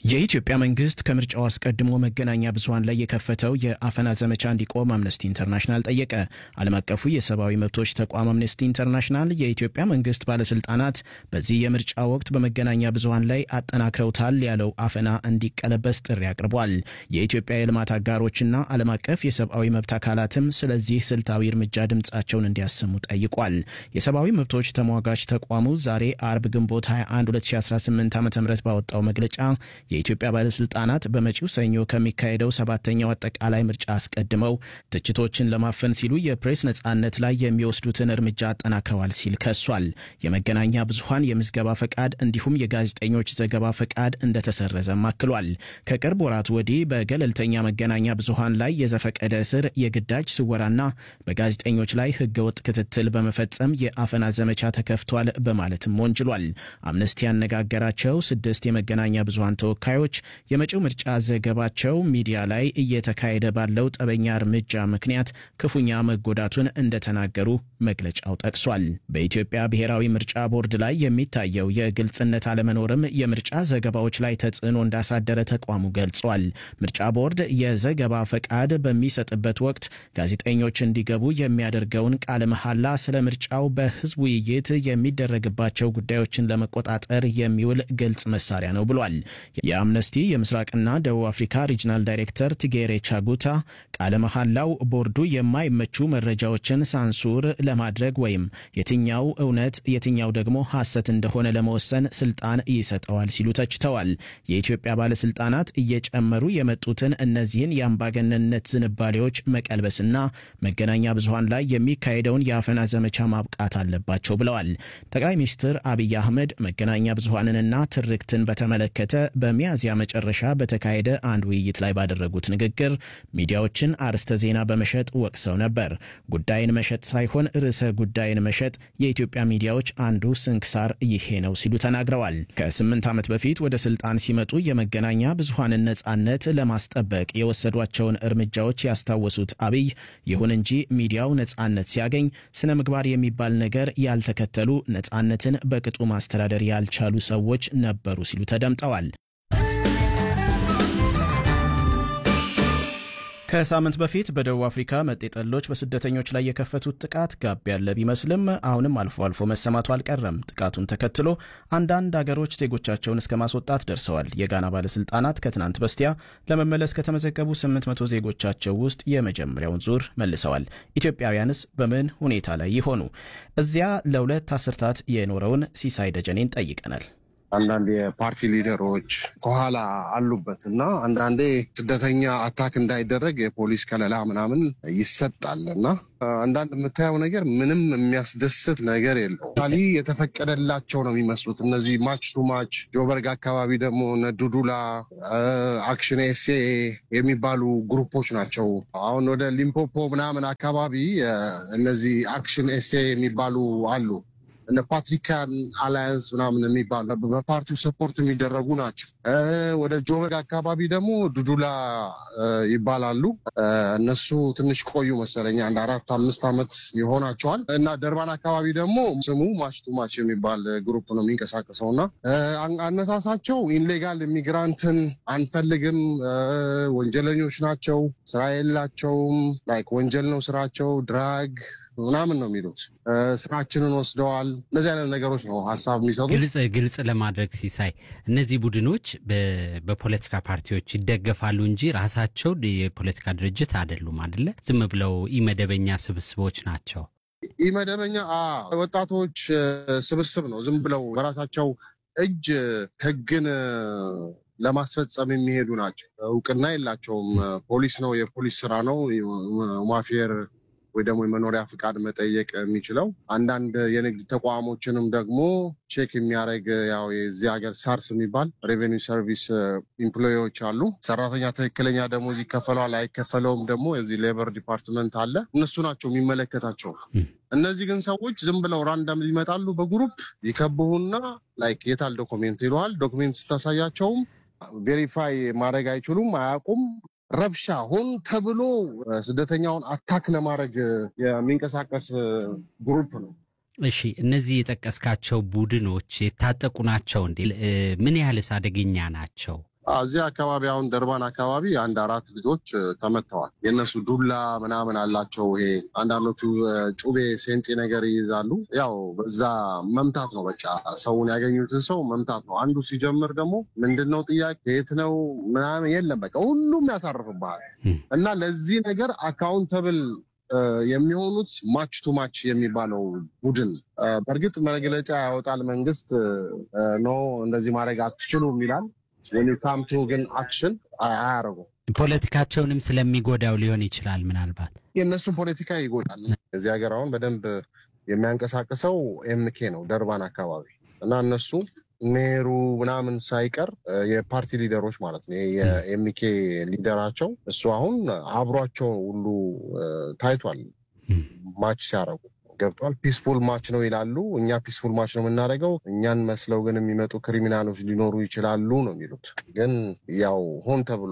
የኢትዮጵያ መንግስት ከምርጫው አስቀድሞ መገናኛ ብዙኃን ላይ የከፈተው የአፈና ዘመቻ እንዲቆም አምነስቲ ኢንተርናሽናል ጠየቀ። ዓለም አቀፉ የሰብአዊ መብቶች ተቋም አምነስቲ ኢንተርናሽናል የኢትዮጵያ መንግስት ባለስልጣናት በዚህ የምርጫ ወቅት በመገናኛ ብዙኃን ላይ አጠናክረውታል ያለው አፈና እንዲቀለበስ ጥሪ አቅርቧል። የኢትዮጵያ የልማት አጋሮችና ዓለም አቀፍ የሰብአዊ መብት አካላትም ስለዚህ ስልታዊ እርምጃ ድምፃቸውን እንዲያሰሙ ጠይቋል። የሰብአዊ መብቶች ተሟጋች ተቋሙ ዛሬ አርብ ግንቦት 21 2018 ዓ ም ባወጣው መግለጫ የኢትዮጵያ ባለስልጣናት በመጪው ሰኞ ከሚካሄደው ሰባተኛው አጠቃላይ ምርጫ አስቀድመው ትችቶችን ለማፈን ሲሉ የፕሬስ ነጻነት ላይ የሚወስዱትን እርምጃ አጠናክረዋል ሲል ከሷል። የመገናኛ ብዙኃን የምዝገባ ፈቃድ እንዲሁም የጋዜጠኞች ዘገባ ፈቃድ እንደተሰረዘም አክሏል። ከቅርብ ወራት ወዲህ በገለልተኛ መገናኛ ብዙኃን ላይ የዘፈቀደ እስር፣ የግዳጅ ስወራና በጋዜጠኞች ላይ ህገወጥ ክትትል በመፈጸም የአፈና ዘመቻ ተከፍቷል በማለትም ወንጅሏል። አምነስቲ ያነጋገራቸው ስድስት የመገናኛ ብዙኃን ተወካዮች የመጪው ምርጫ ዘገባቸው ሚዲያ ላይ እየተካሄደ ባለው ጠበኛ እርምጃ ምክንያት ክፉኛ መጎዳቱን እንደተናገሩ መግለጫው ጠቅሷል። በኢትዮጵያ ብሔራዊ ምርጫ ቦርድ ላይ የሚታየው የግልጽነት አለመኖርም የምርጫ ዘገባዎች ላይ ተጽዕኖ እንዳሳደረ ተቋሙ ገልጿል። ምርጫ ቦርድ የዘገባ ፈቃድ በሚሰጥበት ወቅት ጋዜጠኞች እንዲገቡ የሚያደርገውን ቃለ መሐላ ስለ ምርጫው በህዝብ ውይይት የሚደረግባቸው ጉዳዮችን ለመቆጣጠር የሚውል ግልጽ መሳሪያ ነው ብሏል። የአምነስቲ የምስራቅና ደቡብ አፍሪካ ሪጅናል ዳይሬክተር ቲጌሬ ቻጉታ ቃለ መሐላው ቦርዱ የማይመቹ መረጃዎችን ሳንሱር ለማድረግ ወይም የትኛው እውነት የትኛው ደግሞ ሐሰት እንደሆነ ለመወሰን ስልጣን ይሰጠዋል ሲሉ ተችተዋል። የኢትዮጵያ ባለስልጣናት እየጨመሩ የመጡትን እነዚህን የአምባገነንነት ዝንባሌዎች መቀልበስና መገናኛ ብዙኃን ላይ የሚካሄደውን የአፈና ዘመቻ ማብቃት አለባቸው ብለዋል። ጠቅላይ ሚኒስትር አብይ አህመድ መገናኛ ብዙኃንንና ትርክትን በተመለከተ በሚያዝያ መጨረሻ በተካሄደ አንድ ውይይት ላይ ባደረጉት ንግግር ሚዲያዎችን አርዕስተ ዜና በመሸጥ ወቅሰው ነበር። ጉዳይን መሸጥ ሳይሆን ርዕሰ ጉዳይን መሸጥ የኢትዮጵያ ሚዲያዎች አንዱ ስንክሳር ይሄ ነው ሲሉ ተናግረዋል። ከስምንት ዓመት በፊት ወደ ስልጣን ሲመጡ የመገናኛ ብዙኃንን ነጻነት ለማስጠበቅ የወሰዷቸውን እርምጃዎች ያስታወሱት አብይ ይሁን እንጂ ሚዲያው ነጻነት ሲያገኝ ስነ ምግባር የሚባል ነገር ያልተከተሉ ነጻነትን በቅጡ ማስተዳደር ያልቻሉ ሰዎች ነበሩ ሲሉ ተደምጠዋል። ከሳምንት በፊት በደቡብ አፍሪካ መጤጠሎች በስደተኞች ላይ የከፈቱት ጥቃት ጋብ ያለ ቢመስልም አሁንም አልፎ አልፎ መሰማቱ አልቀረም። ጥቃቱን ተከትሎ አንዳንድ አገሮች ዜጎቻቸውን እስከ ማስወጣት ደርሰዋል። የጋና ባለስልጣናት ከትናንት በስቲያ ለመመለስ ከተመዘገቡ 800 ዜጎቻቸው ውስጥ የመጀመሪያውን ዙር መልሰዋል። ኢትዮጵያውያንስ በምን ሁኔታ ላይ ይሆኑ? እዚያ ለሁለት አስርታት የኖረውን ሲሳይ ደጀኔን ጠይቀናል። አንዳንድ የፓርቲ ሊደሮች ከኋላ አሉበት እና አንዳንዴ ስደተኛ አታክ እንዳይደረግ የፖሊስ ከለላ ምናምን ይሰጣል እና አንዳንድ የምታየው ነገር ምንም የሚያስደስት ነገር የለው። ሊ የተፈቀደላቸው ነው የሚመስሉት እነዚህ ማች ቱ ማች ጆበርግ አካባቢ ደግሞ ዱዱላ አክሽን ኤሴ የሚባሉ ግሩፖች ናቸው። አሁን ወደ ሊምፖፖ ምናምን አካባቢ እነዚህ አክሽን ኤሴ የሚባሉ አሉ እነ ፓትሪካን አላያንስ ምናምን የሚባሉ በፓርቲው ሰፖርት የሚደረጉ ናቸው። ወደ ጆበግ አካባቢ ደግሞ ዱዱላ ይባላሉ። እነሱ ትንሽ ቆዩ መሰለኝ አንድ አራት አምስት ዓመት ይሆናቸዋል። እና ደርባን አካባቢ ደግሞ ስሙ ማች ቱ ማች የሚባል ግሩፕ ነው የሚንቀሳቀሰው እና አነሳሳቸው ኢንሌጋል ኢሚግራንትን አንፈልግም፣ ወንጀለኞች ናቸው፣ ስራ የላቸውም፣ ላይክ ወንጀል ነው ስራቸው፣ ድራግ ምናምን ነው የሚሉት። ስራችንን ወስደዋል። እነዚህ አይነት ነገሮች ነው ሀሳብ የሚሰጡት። ግልጽ ግልጽ ለማድረግ ሲሳይ፣ እነዚህ ቡድኖች በፖለቲካ ፓርቲዎች ይደገፋሉ እንጂ ራሳቸው የፖለቲካ ድርጅት አይደሉም አይደለ? ዝም ብለው ኢመደበኛ ስብስቦች ናቸው። ኢመደበኛ ወጣቶች ስብስብ ነው። ዝም ብለው በራሳቸው እጅ ህግን ለማስፈጸም የሚሄዱ ናቸው። እውቅና የላቸውም። ፖሊስ ነው የፖሊስ ስራ ነው ማፌር ወይ ደግሞ የመኖሪያ ፍቃድ መጠየቅ የሚችለው አንዳንድ የንግድ ተቋሞችንም ደግሞ ቼክ የሚያደርግ ያው የዚህ ሀገር ሳርስ የሚባል ሬቬኒው ሰርቪስ ኢምፕሎዎች አሉ። ሰራተኛ ትክክለኛ ደሞዝ ይከፈለዋል አይከፈለውም ደግሞ የዚህ ሌበር ዲፓርትመንት አለ። እነሱ ናቸው የሚመለከታቸው። እነዚህ ግን ሰዎች ዝም ብለው ራንዳም ይመጣሉ። በግሩፕ ይከብሁና ላይክ የታል ዶክሜንት ይለዋል። ዶክሜንት ስታሳያቸውም ቬሪፋይ ማድረግ አይችሉም፣ አያውቁም ረብሻ ሆን ተብሎ ስደተኛውን አታክ ለማድረግ የሚንቀሳቀስ ግሩፕ ነው። እሺ እነዚህ የጠቀስካቸው ቡድኖች የታጠቁ ናቸው እንዴ? ምን ያህልስ አደገኛ ናቸው? እዚህ አካባቢ አሁን ደርባን አካባቢ አንድ አራት ልጆች ተመተዋል። የእነሱ ዱላ ምናምን አላቸው። ይሄ አንዳንዶቹ ጩቤ ሴንጤ ነገር ይይዛሉ። ያው በዛ መምታት ነው በቃ ሰውን ያገኙትን ሰው መምታት ነው። አንዱ ሲጀምር ደግሞ ምንድን ነው ጥያቄ የት ነው ምናምን የለም በቃ ሁሉም ያሳርፍብሃል እና ለዚህ ነገር አካውንተብል የሚሆኑት ማች ቱ ማች የሚባለው ቡድን በእርግጥ መግለጫ ያወጣል መንግስት ኖ እንደዚህ ማድረግ አትችሉም ይላል። ወኒካምቱ ግን አክሽን አያደርጉም። ፖለቲካቸውንም ስለሚጎዳው ሊሆን ይችላል። ምናልባት የእነሱን ፖለቲካ ይጎዳል። እዚህ ሀገር አሁን በደንብ የሚያንቀሳቅሰው ኤምኬ ነው ደርባን አካባቢ እና እነሱ ሜሩ ምናምን ሳይቀር የፓርቲ ሊደሮች ማለት ነው። የኤምኬ ሊደራቸው እሱ አሁን አብሯቸው ሁሉ ታይቷል። ማች ሲያደርጉ ገብቷል። ፒስፉል ማች ነው ይላሉ። እኛ ፒስፉል ማች ነው የምናደርገው፣ እኛን መስለው ግን የሚመጡ ክሪሚናሎች ሊኖሩ ይችላሉ ነው የሚሉት። ግን ያው ሆን ተብሎ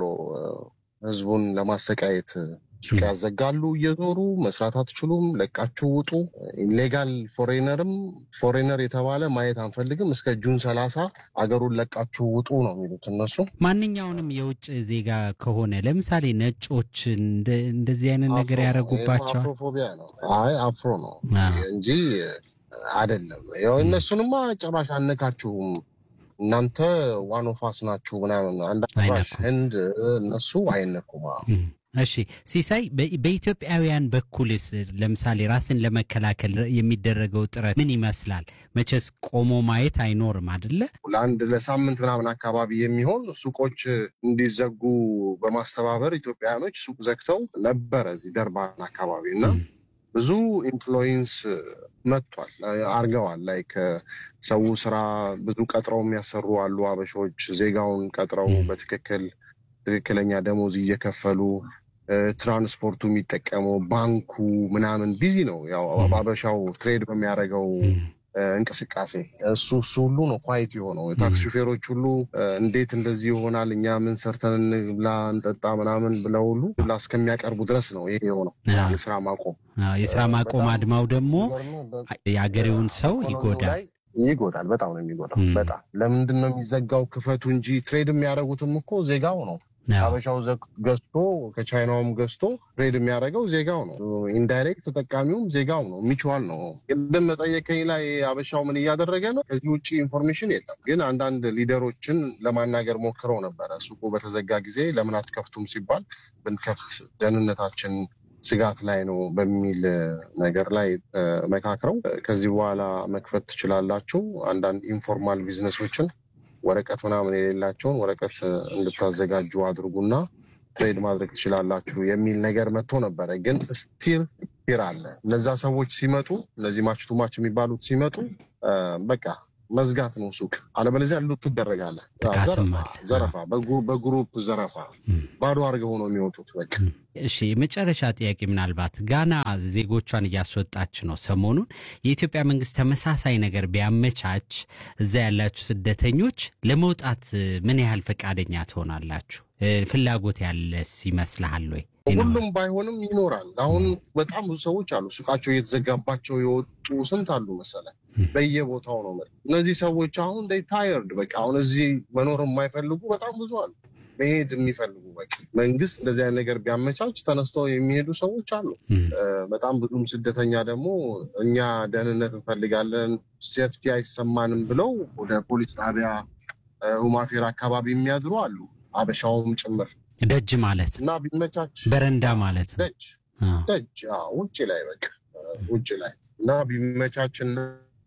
ህዝቡን ለማሰቃየት ሱቅ ያዘጋሉ። እየዞሩ መስራት አትችሉም፣ ለቃችሁ ውጡ። ኢሌጋል ፎሬነርም ፎሬነር የተባለ ማየት አንፈልግም፣ እስከ ጁን ሰላሳ አገሩን ለቃችሁ ውጡ ነው የሚሉት እነሱ። ማንኛውንም የውጭ ዜጋ ከሆነ ለምሳሌ ነጮች እንደዚህ አይነት ነገር ያደረጉባቸዋል። አፍሮፎቢያ ነው። አይ አፍሮ ነው እንጂ አይደለም። ያው እነሱንማ ጭራሽ አነካችሁም እናንተ ዋኖፋስ ናችሁ ምናምን አንዳንድ ህንድ እነሱ አይነኩም። እሺ ሲሳይ፣ በኢትዮጵያውያን በኩልስ ለምሳሌ ራስን ለመከላከል የሚደረገው ጥረት ምን ይመስላል? መቼስ ቆሞ ማየት አይኖርም አደለ? ለአንድ ለሳምንት ምናምን አካባቢ የሚሆን ሱቆች እንዲዘጉ በማስተባበር ኢትዮጵያውያኖች ሱቅ ዘግተው ነበረ እዚህ ደርባን አካባቢ እና ብዙ ኢንፍሉዌንስ መጥቷል አርገዋል። ላይክ ሰው ስራ ብዙ ቀጥረው የሚያሰሩ አሉ። አበሾች ዜጋውን ቀጥረው በትክክል ትክክለኛ ደሞዝ እየከፈሉ ትራንስፖርቱ የሚጠቀመው ባንኩ ምናምን ቢዚ ነው። ያው አበሻው ትሬድ በሚያደርገው እንቅስቃሴ እሱ እሱ ሁሉ ነው ኳይት የሆነው። የታክሲ ሹፌሮች ሁሉ እንዴት እንደዚህ ይሆናል እኛ ምን ሰርተን እንብላ እንጠጣ ምናምን ብለው ሁሉ ብላ እስከሚያቀርቡ ድረስ ነው ይሄ የሆነው የስራ ማቆም። የስራ ማቆም አድማው ደግሞ የአገሬውን ሰው ይጎዳል ይጎዳል። በጣም ነው የሚጎዳው። በጣም ለምንድን ነው የሚዘጋው? ክፈቱ እንጂ ትሬድ የሚያደርጉትም እኮ ዜጋው ነው። አበሻው ገዝቶ ከቻይናውም ገዝቶ ትሬድ የሚያደርገው ዜጋው ነው። ኢንዳይሬክት ተጠቃሚውም ዜጋው ነው። ሚችዋል ነው። ቅድም መጠየቀኝ ላይ አበሻው ምን እያደረገ ነው? ከዚህ ውጭ ኢንፎርሜሽን የለም። ግን አንዳንድ ሊደሮችን ለማናገር ሞክረው ነበረ። ሱቁ በተዘጋ ጊዜ ለምን አትከፍቱም ሲባል ብንከፍት ደህንነታችን ስጋት ላይ ነው በሚል ነገር ላይ መካክረው ከዚህ በኋላ መክፈት ትችላላችሁ፣ አንዳንድ ኢንፎርማል ቢዝነሶችን ወረቀት ምናምን የሌላቸውን ወረቀት እንድታዘጋጁ አድርጉና ትሬድ ማድረግ ትችላላችሁ የሚል ነገር መጥቶ ነበረ። ግን ስቲል ፊር አለ። እነዛ ሰዎች ሲመጡ እነዚህ ማች ቱ ማች የሚባሉት ሲመጡ በቃ መዝጋት ነው ሱቅ፣ አለበለዚያ ሉት ትደረጋለህ። ዘረፋ፣ በግሩፕ ዘረፋ፣ ባዶ አድርገው ነው የሚወጡት። በቃ እሺ፣ የመጨረሻ ጥያቄ ምናልባት ጋና ዜጎቿን እያስወጣች ነው ሰሞኑን። የኢትዮጵያ መንግስት ተመሳሳይ ነገር ቢያመቻች እዛ ያላችሁ ስደተኞች ለመውጣት ምን ያህል ፈቃደኛ ትሆናላችሁ? ፍላጎት ያለስ ይመስልሃል ወይ? ሁሉም ባይሆንም ይኖራል። አሁን በጣም ብዙ ሰዎች አሉ ሱቃቸው እየተዘጋባቸው የወጡ ስንት አሉ መሰለ፣ በየቦታው ነው። እነዚህ ሰዎች አሁን ታየርድ በቃ አሁን እዚህ መኖር የማይፈልጉ በጣም ብዙ አሉ፣ መሄድ የሚፈልጉ በቃ መንግስት እንደዚህ አይነት ነገር ቢያመቻች ተነስተው የሚሄዱ ሰዎች አሉ። በጣም ብዙም ስደተኛ ደግሞ እኛ ደህንነት እንፈልጋለን፣ ሴፍቲ አይሰማንም ብለው ወደ ፖሊስ ጣቢያ ሁማፌር አካባቢ የሚያድሩ አሉ፣ አበሻውም ጭምር ደጅ ማለት እና ቢመቻች በረንዳ ማለት ነው። ደጅ ደጅ ውጭ ላይ በቃ ውጭ ላይ እና ቢመቻችና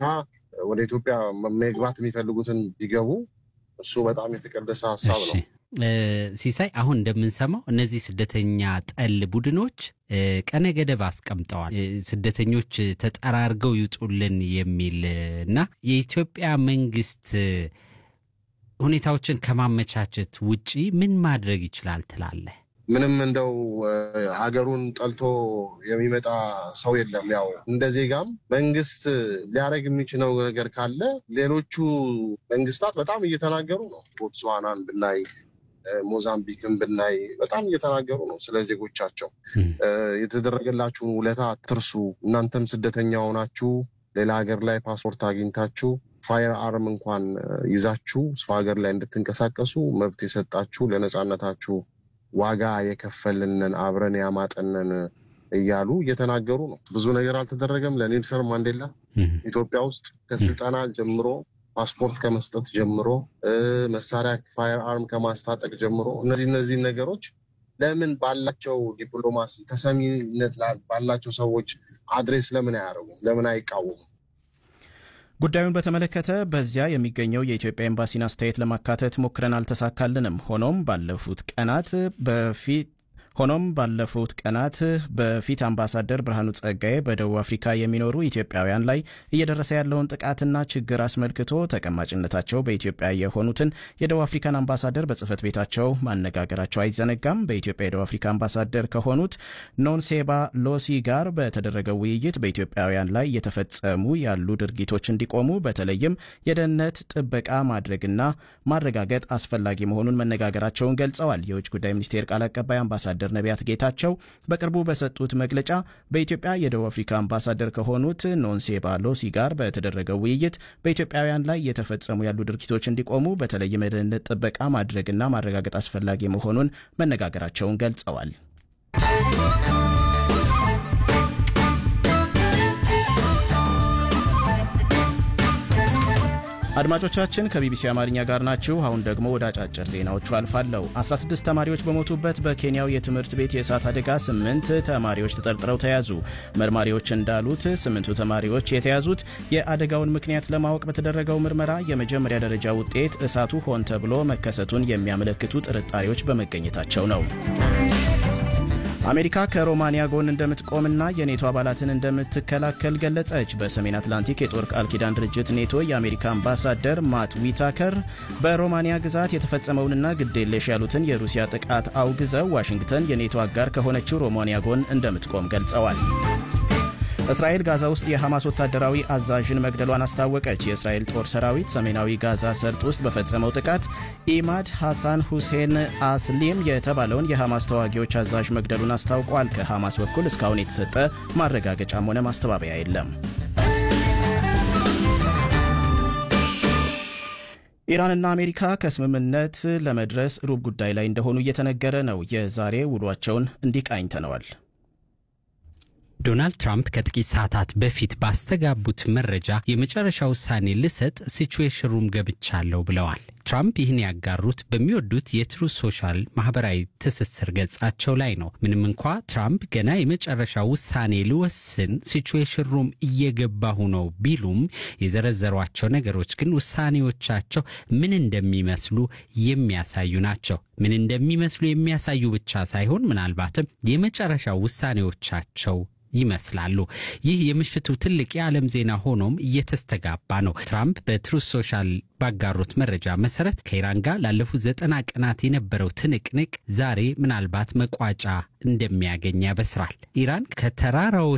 ወደ ኢትዮጵያ መግባት የሚፈልጉትን ቢገቡ እሱ በጣም የተቀደሰ ሀሳብ ነው። ሲሳይ፣ አሁን እንደምንሰማው እነዚህ ስደተኛ ጠል ቡድኖች ቀነ ገደብ አስቀምጠዋል። ስደተኞች ተጠራርገው ይውጡልን የሚል እና የኢትዮጵያ መንግስት ሁኔታዎችን ከማመቻቸት ውጪ ምን ማድረግ ይችላል ትላለህ? ምንም እንደው ሀገሩን ጠልቶ የሚመጣ ሰው የለም። ያው እንደ ዜጋም መንግስት ሊያደርግ የሚችለው ነገር ካለ ሌሎቹ መንግስታት በጣም እየተናገሩ ነው። ቦትስዋናን ብናይ፣ ሞዛምቢክን ብናይ በጣም እየተናገሩ ነው ስለ ዜጎቻቸው። የተደረገላችሁን ውለታ አትርሱ። እናንተም ስደተኛ ሆናችሁ ሌላ ሀገር ላይ ፓስፖርት አግኝታችሁ ፋየር አርም እንኳን ይዛችሁ ሰው ሀገር ላይ እንድትንቀሳቀሱ መብት የሰጣችሁ ለነጻነታችሁ ዋጋ የከፈልንን አብረን ያማጠንን እያሉ እየተናገሩ ነው። ብዙ ነገር አልተደረገም ለኔልሰን ማንዴላ ኢትዮጵያ ውስጥ ከስልጠና ጀምሮ ፓስፖርት ከመስጠት ጀምሮ መሳሪያ ፋየር አርም ከማስታጠቅ ጀምሮ እነዚህ እነዚህ ነገሮች ለምን ባላቸው ዲፕሎማሲ ተሰሚነት ባላቸው ሰዎች አድሬስ ለምን አያደርጉም? ለምን አይቃወሙም? ጉዳዩን በተመለከተ በዚያ የሚገኘው የኢትዮጵያ ኤምባሲን አስተያየት ለማካተት ሞክረን አልተሳካልንም። ሆኖም ባለፉት ቀናት በፊት ሆኖም ባለፉት ቀናት በፊት አምባሳደር ብርሃኑ ጸጋዬ በደቡብ አፍሪካ የሚኖሩ ኢትዮጵያውያን ላይ እየደረሰ ያለውን ጥቃትና ችግር አስመልክቶ ተቀማጭነታቸው በኢትዮጵያ የሆኑትን የደቡብ አፍሪካን አምባሳደር በጽህፈት ቤታቸው ማነጋገራቸው አይዘነጋም። በኢትዮጵያ የደቡብ አፍሪካ አምባሳደር ከሆኑት ኖንሴባ ሎሲ ጋር በተደረገው ውይይት በኢትዮጵያውያን ላይ እየተፈጸሙ ያሉ ድርጊቶች እንዲቆሙ በተለይም የደህንነት ጥበቃ ማድረግና ማረጋገጥ አስፈላጊ መሆኑን መነጋገራቸውን ገልጸዋል። የውጭ ጉዳይ ሚኒስቴር ቃል አቀባይ አምባሳደር ነቢያት ጌታቸው በቅርቡ በሰጡት መግለጫ በኢትዮጵያ የደቡብ አፍሪካ አምባሳደር ከሆኑት ኖንሴባ ሎሲ ጋር በተደረገው ውይይት በኢትዮጵያውያን ላይ እየተፈጸሙ ያሉ ድርጊቶች እንዲቆሙ በተለይም የደህንነት ጥበቃ ማድረግና ማረጋገጥ አስፈላጊ መሆኑን መነጋገራቸውን ገልጸዋል። አድማጮቻችን ከቢቢሲ አማርኛ ጋር ናችሁ። አሁን ደግሞ ወደ አጫጭር ዜናዎቹ አልፋለሁ። 16 ተማሪዎች በሞቱበት በኬንያው የትምህርት ቤት የእሳት አደጋ ስምንት ተማሪዎች ተጠርጥረው ተያዙ። መርማሪዎች እንዳሉት ስምንቱ ተማሪዎች የተያዙት የአደጋውን ምክንያት ለማወቅ በተደረገው ምርመራ የመጀመሪያ ደረጃ ውጤት እሳቱ ሆን ተብሎ መከሰቱን የሚያመለክቱ ጥርጣሬዎች በመገኘታቸው ነው። አሜሪካ ከሮማንያ ጎን እንደምትቆምና የኔቶ አባላትን እንደምትከላከል ገለጸች። በሰሜን አትላንቲክ የጦር ቃል ኪዳን ድርጅት ኔቶ የአሜሪካ አምባሳደር ማት ዊታከር በሮማንያ ግዛት የተፈጸመውንና ግዴለሽ ያሉትን የሩሲያ ጥቃት አውግዘው ዋሽንግተን የኔቶ አጋር ከሆነችው ሮማንያ ጎን እንደምትቆም ገልጸዋል። እስራኤል ጋዛ ውስጥ የሐማስ ወታደራዊ አዛዥን መግደሏን አስታወቀች። የእስራኤል ጦር ሰራዊት ሰሜናዊ ጋዛ ሰርጥ ውስጥ በፈጸመው ጥቃት ኢማድ ሐሳን ሁሴን አስሊም የተባለውን የሐማስ ተዋጊዎች አዛዥ መግደሉን አስታውቋል። ከሐማስ በኩል እስካሁን የተሰጠ ማረጋገጫም ሆነ ማስተባበያ የለም። ኢራንና አሜሪካ ከስምምነት ለመድረስ ሩብ ጉዳይ ላይ እንደሆኑ እየተነገረ ነው። የዛሬ ውሏቸውን እንዲህ ቃኝተነዋል። ዶናልድ ትራምፕ ከጥቂት ሰዓታት በፊት ባስተጋቡት መረጃ የመጨረሻ ውሳኔ ልሰጥ ሲቹዌሽን ሩም ገብቻለሁ ብለዋል። ትራምፕ ይህን ያጋሩት በሚወዱት የትሩዝ ሶሻል ማህበራዊ ትስስር ገጻቸው ላይ ነው። ምንም እንኳ ትራምፕ ገና የመጨረሻ ውሳኔ ልወስን ሲቹዌሽን ሩም እየገባሁ ነው ቢሉም የዘረዘሯቸው ነገሮች ግን ውሳኔዎቻቸው ምን እንደሚመስሉ የሚያሳዩ ናቸው። ምን እንደሚመስሉ የሚያሳዩ ብቻ ሳይሆን ምናልባትም የመጨረሻ ውሳኔዎቻቸው ይመስላሉ። ይህ የምሽቱ ትልቅ የዓለም ዜና ሆኖም እየተስተጋባ ነው። ትራምፕ በትሩዝ ሶሻል ባጋሩት መረጃ መሰረት ከኢራን ጋር ላለፉት ዘጠና ቀናት የነበረው ትንቅንቅ ዛሬ ምናልባት መቋጫ እንደሚያገኝ ያበስራል። ኢራን ከተራራዎች